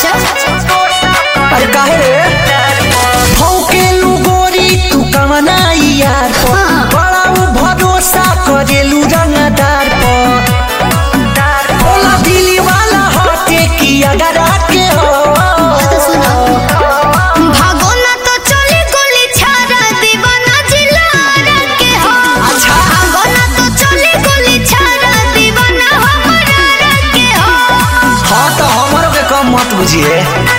अच्छा अरे काहे रे भौकेलू गोरी तू कमना यार पर हाँ। बड़ा उ भरोसा करेलू रंगदार पर ओला दिली वाला हटे की अगर आके हो तो सुनो भागो ना तो चली गोली छाड़ा दीवाना जिलारा के हो अच्छा। भागो ना तो चली गोली छाड़ा दीवाना हमारा के हो हाँ तो हमारो के कम मत बुझिए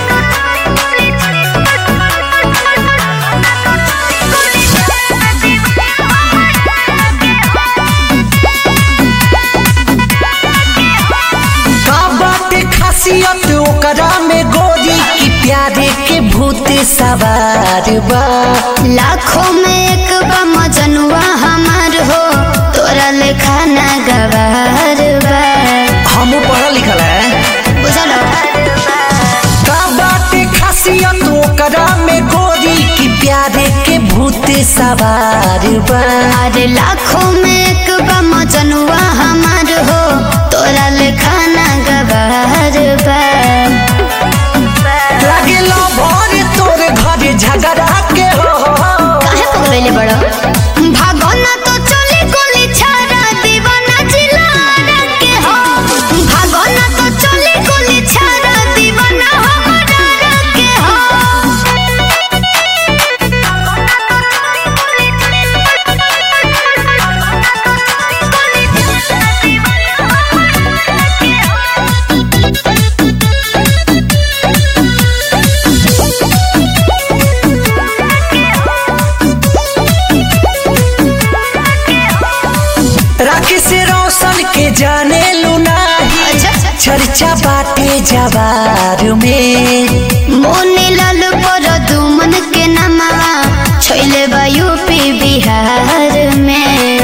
का बाटे खासियत ओकरा में गोरी की प्यारे के भूत सवार बा लाखों में एक बा मजनुआ हमार हो तोरा लेखा ना गवार बा हम पढ़ल लिखल है बुझलो का बाटे खासियत ओकरा में गोरी की प्यारे के भूत सवार बा अरे लाखों में एक बा मजनुआ हमार हो तोरा लेखा ना गवार बा लागे लो भर तोरे घरे झगड़ा के हो काहे पगलैले बड़ो भागो ना तो चली गोली छाड़ा दीवाना जिलारा के हो भागो ना तो चली गोली छाड़ा दीवाना हमारा के राकेश रोशन के जाने लुनाही अच्छा चर्चा बाटे जवार में मोने लाल पर दुमन के नमवा छैले बा यूपी बिहार में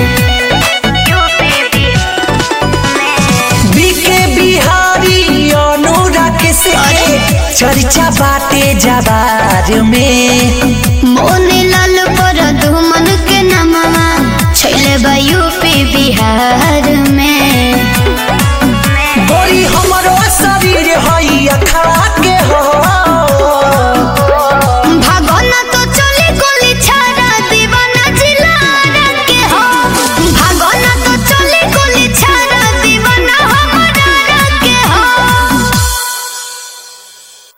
बीके बिहारी अनुराग से चर्चा बाटे जवार में मोने लाल पर दुमन के नमवा छैले बा यूपी बिहार में गोरी हमरो शरीर हई अखा